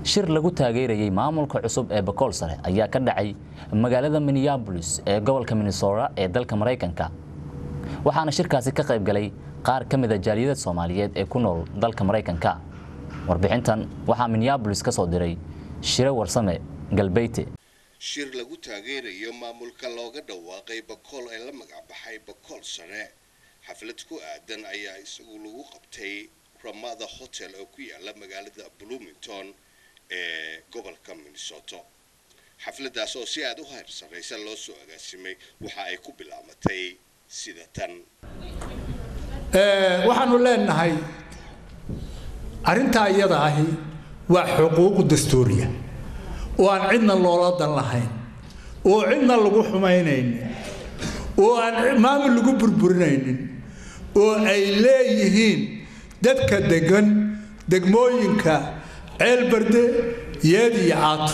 shir lagu taageerayey maamulka cusub ee bakool sare ayaa ka dhacay magaalada minneabolis ee gobolka minnesota ee dalka maraykanka waxaana shirkaasi ka qayb galay qaar ka mida jaaliyada soomaaliyeed ee ku nool dalka maraykanka warbixintan waxaa minneabolis ka soo diray shire warsame galbeyte shir lagu taageerayo maamulka looga dhawaaqay bakool ee la magacbaxay bakool sare xaflad ku aadan ayaa isagu lagu qabtay ramada hotel oo ku yaala magaalada bloomington ee gobolka minnesota xafladaas oo si aada u hayr sarraysa loo soo agaasimay waxa ay ku bilaabatay sida tan waxaanu leenahay arrintaa iyada ahi waa xuquuq dastuuriya oo aan cidna loola dan lahayn oo cidna lagu xumaynaynin oo aan maamul lagu burburinaynin oo ay leeyihiin dadka degan degmooyinka ceelbarde yeed iyo caato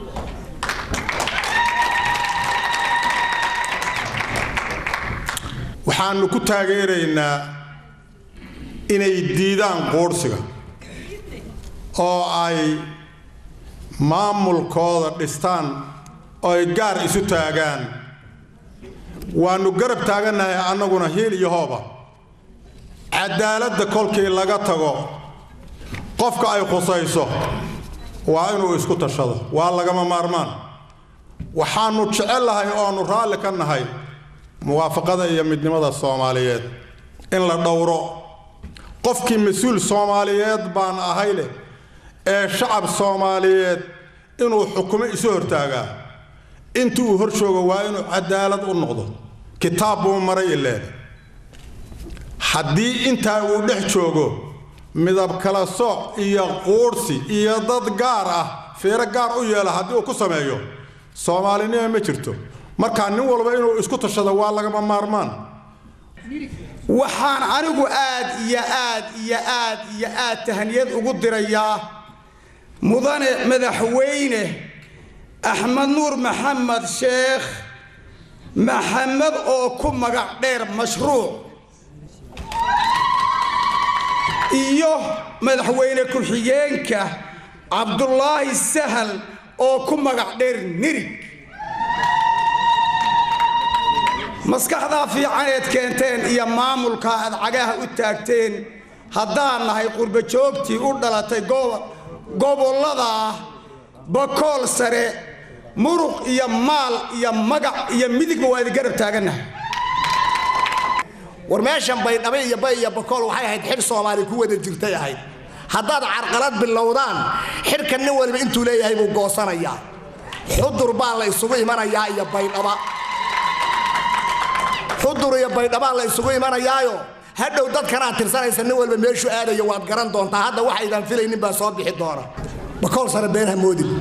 waxaanu ku taageeraynaa inay diidaan quurhsiga oo ay maamulkooda dhistaan oo ay gaar isu taagaan waannu garab taagannahay annaguna hiil iyo hooba cadaaladda kolkii laga tago qofka ay khusayso waa inuu isku tashado waa lagama maarmaan waxaannu jecellahay ooannu raalli ka nahay muwaafaqada iyo midnimada soomaaliyeed in la dhowro qofkii mas-uul soomaaliyeed baan ahay leh ee shacab soomaaliyeed inuu xukumo isu hortaagaa intii uu hor joogo waa inuu cadaalad u noqdo kitaab buu maray ileen haddii intaa uu dhex joogo midab kala sooc iyo quudhsi iyo dad gaar ah fiiro gaar u yeela haddii uu ku sameeyo soomaalinima ma jirto markaa nin walba inuu isku tashado waa lagama maarmaan waxaan anigu aad iyo aad iyo aad iyo aad tahaniyad ugu dirayaa mudane madaxweyne axmed nuur maxamed sheekh maxamed oo ku magac dheer mashruuc iyo madaxweyne ku-xigeenka cabdulaahi sahal oo ku magac dheer nirig maskaxdaa fiicaneed keenteen iyo maamulka aad cagaha u taagteen haddaan nahay qurbajoogtii u dhalatay gobollada bakool sare muruq iyo maal iyo magac iyo midigba waa idin garab taagannahay war meeshan baydhabo iyo bay iyo bakool waxay ahayd xidh soomaali ku wada jirtay ahayd haddaad carqalad bilowdaan xidhka nin waliba intuu leeyahay buu goosanayaa xudur baa la isugu imanayaa iyo baydhaba xudur iyo baydhabaa la isugu imanayaayo hadhow dadkanaad tirsanaysa nin walba meeshuu aadayo waad garan doontaa hadda waxaydan filaynin baa soo bixi doona bakool sare beenha moodin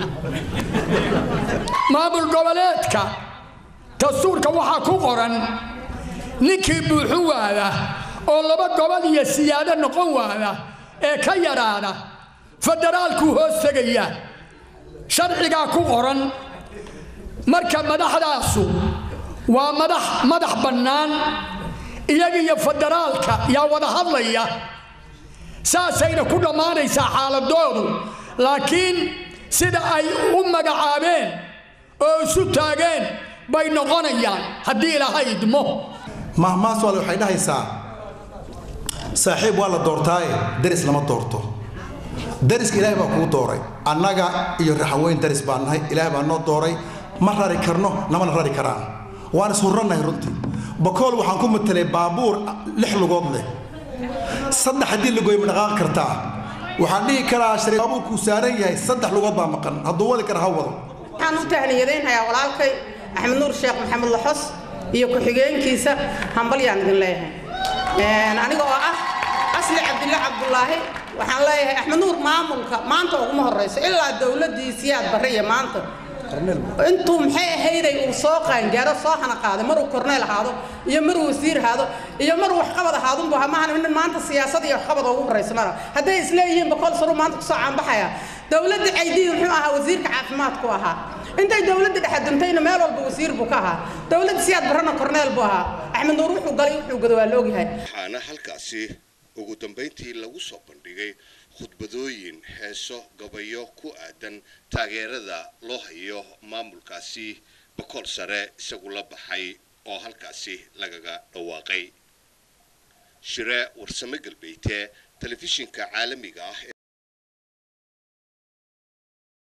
maamul goboleedka dastuurka waxaa ku qoran ninkii buuxu waada oo laba gobol iyo siyaado noqon waada ee ka yadhaada federaalkuu hoos tegaya sharcigaa ku qoran marka madaxdaasu waa madax madax bannaan iyaga iyo federaalka yaa wada hadlaya saasayna ku dhammaanaysaa xaaladoodu laakiin sida ay u magacaabeen oo isu taageen bay noqonayaan haddii ilaaha idmo mahmaas waale waxay dhahaysaa saaxiib waa la doortaaye daris lama doorto dariska ilaahay baa kuu dooray annaga iyo raxaweyn daris baan nahay ilaahay baa noo dooray ma rari karno namana rari karaan waan ishurrannahay runtii bakool waxaan ku matelay baabuur lix lugood leh saddex haddii lagoy ma dhaqaaqi kartaa waxaan dhihi karaa shari baabuurkuu saaran yahay saddex lugood baa maqan hadduu wadi kara ha wado waxaan u tahniyadaynhayaa walaalkay axmed nuur sheekh maxamed laxos iyo ku-xigeenkiisa hambalyaan idin leeyahay aniga oo ah asli cabdille cabdulaahi waxaan leeyahay axmed nuur maamulka maanta uguma horrayso ilaa dowladdiisiyaad barre iyo maanta intuu maxay ahayday uu soo qaangaaro soo hana qaaday maruu korneyl ahaado iyo maruu wasiir ahaado iyo maruu waxqabad ahaadunbu maahan nin maanta siyaasad iyo waxqabad ugu horraysa mara hadday isleeyihiin bakool saruu maanta kusoo caanbaxaya dowladda caydiid muxuu ahaa wasiirka caafimaadku ahaa intay dowladda dhexe duntayna meel walba wasiir buu ka ahaa dowladda siyaad barrana korneyl buu ahaa axmed nuur wuxuu galay wuxuu gado waa la ogyahay waxaana halkaasi ugu dambayntii lagu soo bandhigay khudbadooyin heeso gabayo ku aadan taageerada loo hayo maamulkaasi bakool sare isagu la baxay oo halkaasi lagaga dhawaaqay shire warsame galbeete telefishinka caalamiga ah